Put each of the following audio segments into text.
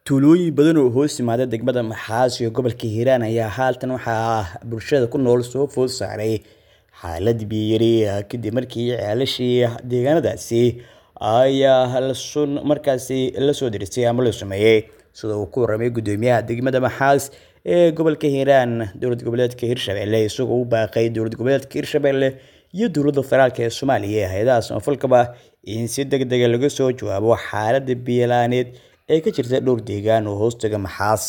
Tuulooyin badan oo hoos yimaada degmada Maxaas iyo gobolka Hiiraan ayaa haatan waxaa bulshada ku nool soo food saaray xaalad biyo yari kadib markii ceelashii deegaanadaasi ay markaasi la soo derisay ama la sameeyay sida uu ku warramay gudoomiyaha degmada Maxaas ee gobolka Hiiraan dowlad goboleedka Hirshabelle isagoo u baaqay dowlad goboleedka Hirshabelle iyo dowladda federaalk ee Soomaaliya ee hay'adaha samafalkaba in si degdeg ah laga soo jawaabo xaaladda biyo la'aaneed ee ka jirta dhowr deegaan oo hoostaga Maxaas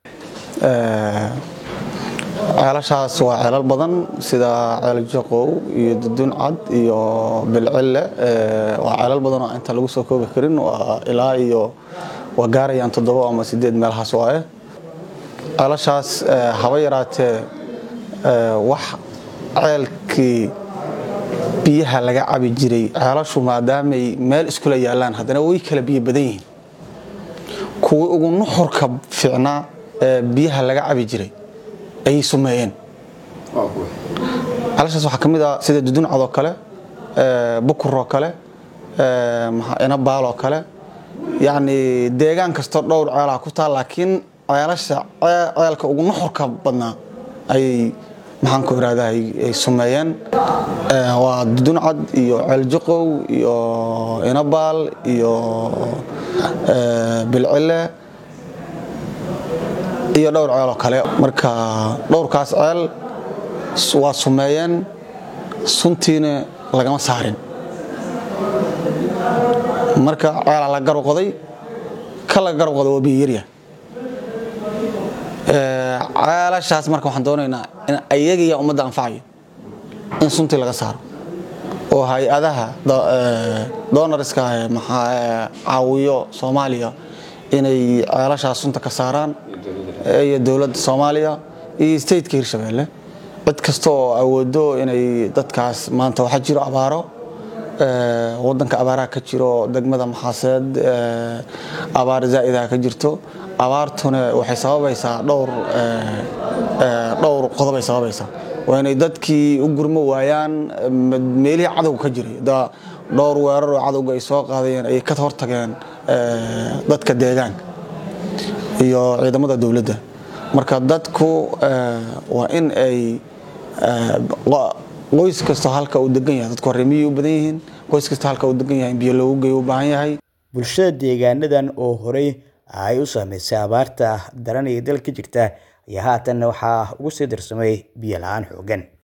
ceelashaas waa ceelal badan sida ceel jaqow iyo dudun cad iyo bilcille waa ceelal badan oo inta lagu soo koobi karin waa ilaa iyo waa gaarayaan toddobo ama sideed meelahaas waaye ceelashaas haba yaraatee wax ceelkii biyaha laga cabi jiray ceelashu maadaamay meel iskula yaallaan haddana way kala biyo badan yihiin kuwii ugu nuxurka fiicnaa ee biyaha laga cabi jiray ayay sumeeyeen ceelashaas waxaa ka mid ah sida duduncad oo kale bukur oo kale inabaal oo kale yacni deegaan kastoo dhowr ceelaha ku taal laakiin ceelasha ceelka ugu nuxurka badnaa ayay maxaan ku irahdaa ay sumeeyeen waa duduncad iyo ceeljuqow iyo inabaal iyo bilcille iyo dhowr ceel oo kale marka dhowrkaas ceel waa sumeeyeen suntiina lagama saarin marka ceelaa la garab qoday ka la garab qoday waa biyo yarya ceelashaas marka waxaan doonaynaa in ayagiya ummadda anfacayo in suntii laga saaro oo hay-adaha doonariska caawiyo soomaaliya inay ceelashaas sunta ka saaraan iyo dowladda soomaaliya iyo stateka hirshabelle cid kasta oo awoodo inay dadkaas maanta waxaa jiro abaaro wadanka abaaraha ka jiro degmada maxaaseed abaar zaa'idaha ka jirto abaartuna waxay sababaysaa dhowr dhowr qodobay sababaysaa waa inay dadkii u gurmo waayaan meelihii cadowga ka jiray dhowr weerar oo cadowga ay soo qaadayeen ayay ka hortageen dadka deegaanka iyo ciidamada dowladda marka dadku waa in ay qoys kastoo halka uu degan yahay dadku reemiyay u badan yihiin qoys kastoo halka uu degan yahay in biyo loogu geeyo u baahan yahay bulshada deegaanadan oo horey ay u saameysay abaarta daran ee dalka jirta ayaa haatanna waxaa ugu sii darsamay biyo la-aan xooggan